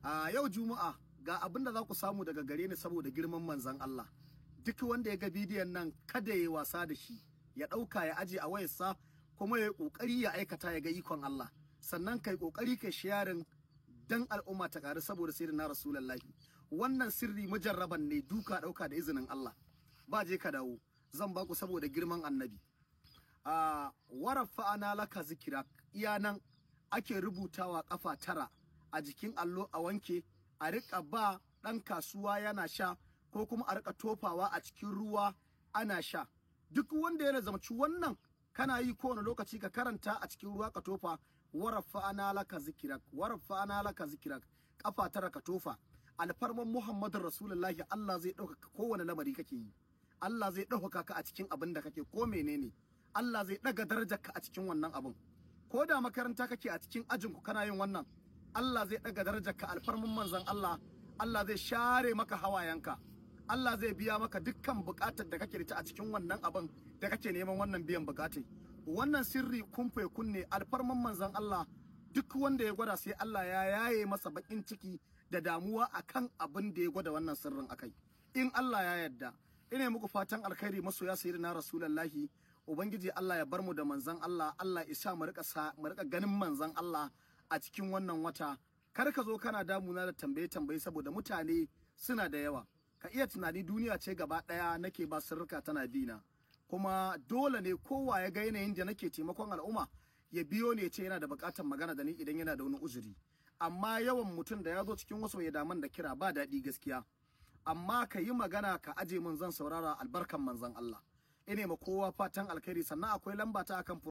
a yau juma'a ga abin da za ku samu daga gare ni saboda girman manzan Allah duk wanda ya ga bidiyon nan kada ya wasa da shi ya ɗauka ya aje a wayarsa kuma ya ƙoƙari ya aikata ya ga ikon Allah sannan kai ƙoƙari kai sharing dan al'umma ta ƙaru saboda sai na rasulullahi wannan sirri mujarraban ne duka ɗauka da izinin Allah ba je ka dawo zan baku saboda girman annabi a warafa ana laka zikirak iya nan ake rubutawa kafa tara a jikin allo a wanke a rika ba ɗan kasuwa yana sha ko kuma a rika tofawa a cikin ruwa ana sha duk wanda yana zamci wannan kana yi kowane lokaci ka karanta a cikin ruwa ka tofa warafa ana laka zikirak warafa ana laka zikirak kafa tara ka tofa alfarman muhammadin rasulullahi Allah zai ɗaukaka kowane lamari kake yi Allah zai ɗaukaka ka a cikin abin da kake ko menene Allah zai ɗaga darajarka a cikin wannan abin ko da makaranta kake a cikin ajinku kana yin wannan Allah zai ɗaga darajarka alfarmin manzon Allah Allah zai share maka hawayenka Allah zai biya maka dukkan buƙatar da kake da ta a cikin wannan abin da kake neman wannan biyan buƙatai wannan sirri kumfe kunne alfarman manzon Allah duk wanda ya gwada sai Allah ya yaye masa bakin ciki da damuwa akan abin da ya gwada wannan sirrin akai in Allah ya yarda ina muku fatan alkhairi masoya sayyidina rasulullahi ubangiji Allah ya bar mu da manzon Allah Allah isa mu rika mu rika ganin manzon Allah a cikin wannan wata kar ka zo kana damuna da tambaye tambaye saboda mutane suna da yawa ka iya tunani duniya ce gaba daya nake ba sirrika tana bina kuma dole ne kowa ya ga yanayin da nake taimakon al'umma ya biyo ne ce yana da bukatar magana da ni idan yana da wani uzuri amma yawan mutum da ya zo cikin wasu ya daman da kira ba daɗi gaskiya amma ka yi magana ka aje mun zan saurara albarkan manzon Allah ine ma kowa fatan alkhairi sannan akwai lamba ta akan